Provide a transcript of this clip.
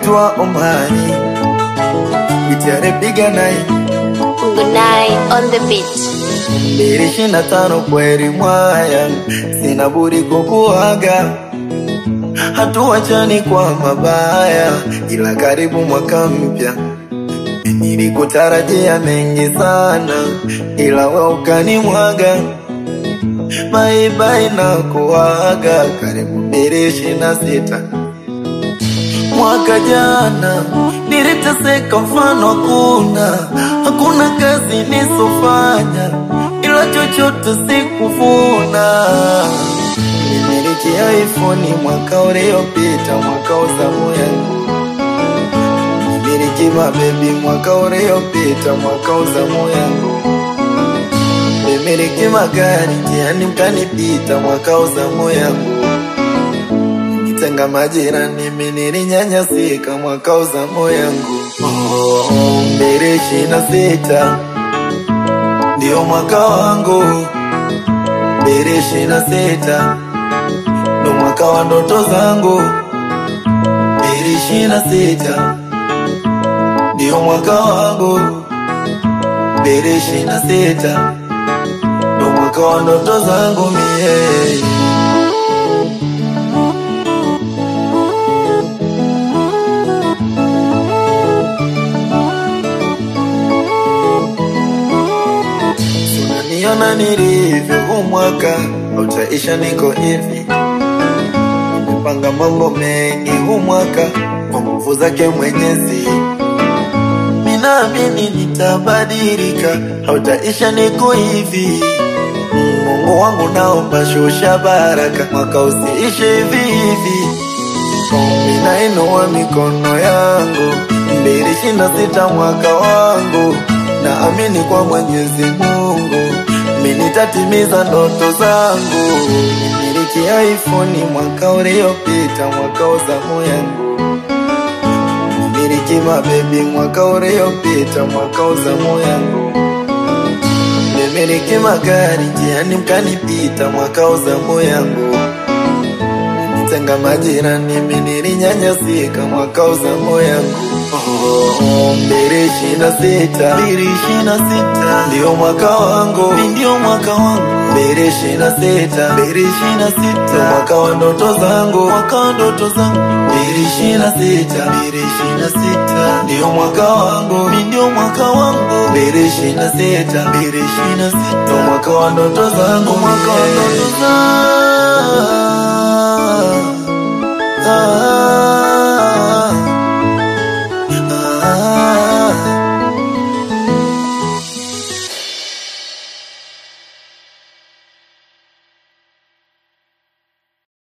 anaitwa Omari Gitare piga nai Gunai on the beat. mbili ishirini na tano kweli mwaya, sina budi kukuaga, hatuachani kwa mabaya, ila karibu mwaka mpya nilikutarajia mengi sana, ila we ukanimwaga. Bye bye na kuaga, karibu mbili ishirini na sita mwaka jana niliteseka, mfano hakuna, hakuna kazi nisofanya, ila chochote sikuvuna. Nimilikia iPhone mwaka uliopita, mwaka wa zamu yangu. Nimiliki mabebi mwaka uliopita, mwaka wa zamu yangu. Nimiliki magari njiani mkanipita, mwaka wa zamu yangu tenga majirani, mimi nilinyanyasika mwaka wa zamu yangu. Oh, mbili ishirini na sita ndio mwaka wangu, mbili ishirini na sita ndo mwaka wa ndoto zangu, mbili ishirini na sita ndio mwaka wangu, mbili ishirini na sita ndo mwaka wa ndoto zangu mie Unaniona nilivyo, huu mwaka utaisha, niko hivi. Nimepanga mambo mengi huu mwaka kwa nguvu zake Mwenyezi, minaamini nitabadilika, hautaisha, niko hivi. Mungu wangu, naomba shusha baraka, mwaka usiishe hivi hivi. Ombi nainua mikono yangu, mbili ishirini na sita mwaka wangu, naamini kwa Mwenyezi Mungu mi nitatimiza ndoto zangu. Nimiliki iPhone mwaka uliopita, mwaka wa zamu yangu. Nimiliki mabebi mwaka uliopita, mwaka wa zamu yangu. Nimiliki magari njiani mkanipita, mwaka wa zamu yangu tenga majirani, mimi nilinyanyasika mwaka wa zamu yangu. Oh, mbili ishirini na sita mbili ishirini na sita ndio mwaka wangu, ndio mwaka wangu. Mbili ishirini na sita mbili ishirini na sita mwaka wa ndoto zangu, mwaka wa ndoto zangu. Mbili ishirini na sita mbili ishirini na sita ndio mwaka wangu, ndio mwaka wangu. Mbili ishirini na sita mbili ishirini na sita ndio mwaka wa ndoto zangu, mwaka wa ndoto zangu